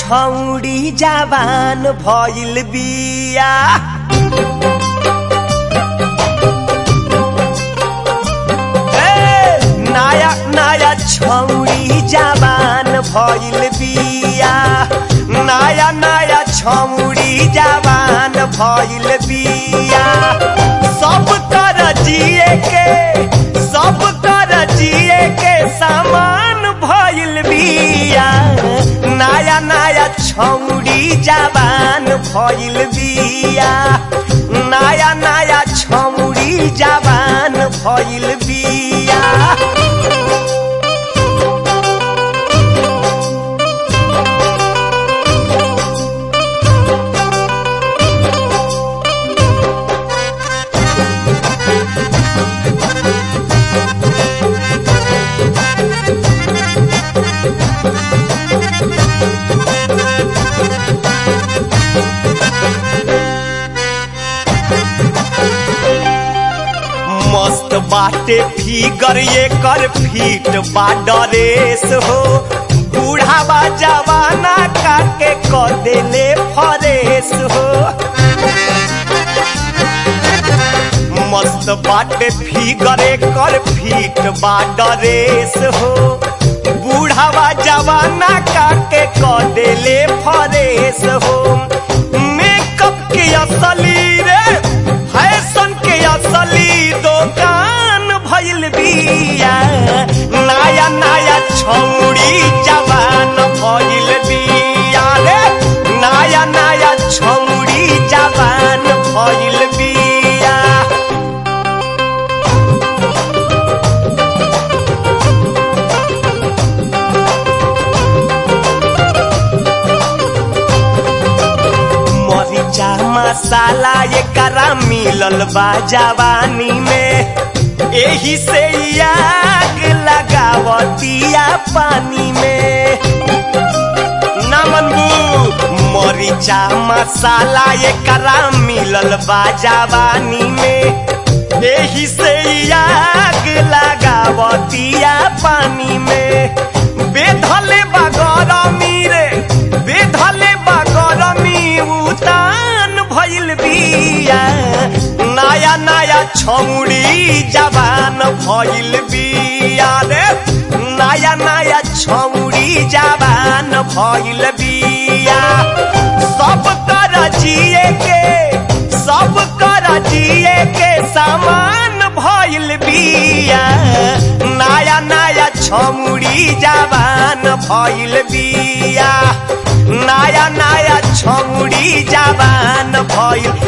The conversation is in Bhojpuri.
छौडी जवान भइल बिया ए, नया नया छौडी जवान भइल बिया नया नया छौडी जवान भइल बिया सब कर जिए के सब कर जिए के सामान भइल बिया नया नया छौडी जवान भइल बिया नया नया छौडी जवान भइल बिया मस्त बाटे फिगर ये कर फीट बा डरेस हो बूढ़ावा जवाना काके क देले फरेस हो मस्त बाटे फिगर ये कर फीट बा डरेस हो बूढ़ावा जवाना काके क देले फरेस हो मेकअप के असली रे फैशन के असली दुकान भइल बिया नया नया छौड़ी जवान भइल बिया रे नया नया छौड़ी जवान भइल बिया मरीचा मसाला एकरा मिलल बा जवानी में एही से ई आग लगावतिया पानी में ना मनबू मरीचा मसाला एकरा मिलल बा जवानी में एही से ई आग लगावतिया पानी में बेधले बा गरमी रे बेधले बा गरमी उतान भइल बिया नया नया छौड़ी जवान भइल बिया रे नया नया छौड़ी जवान भइल बिया सब कर जिए के सब कर जिए के सामान भइल बिया नया नया छौड़ी जवान भइल बिया नया नया छौड़ी जवान भइल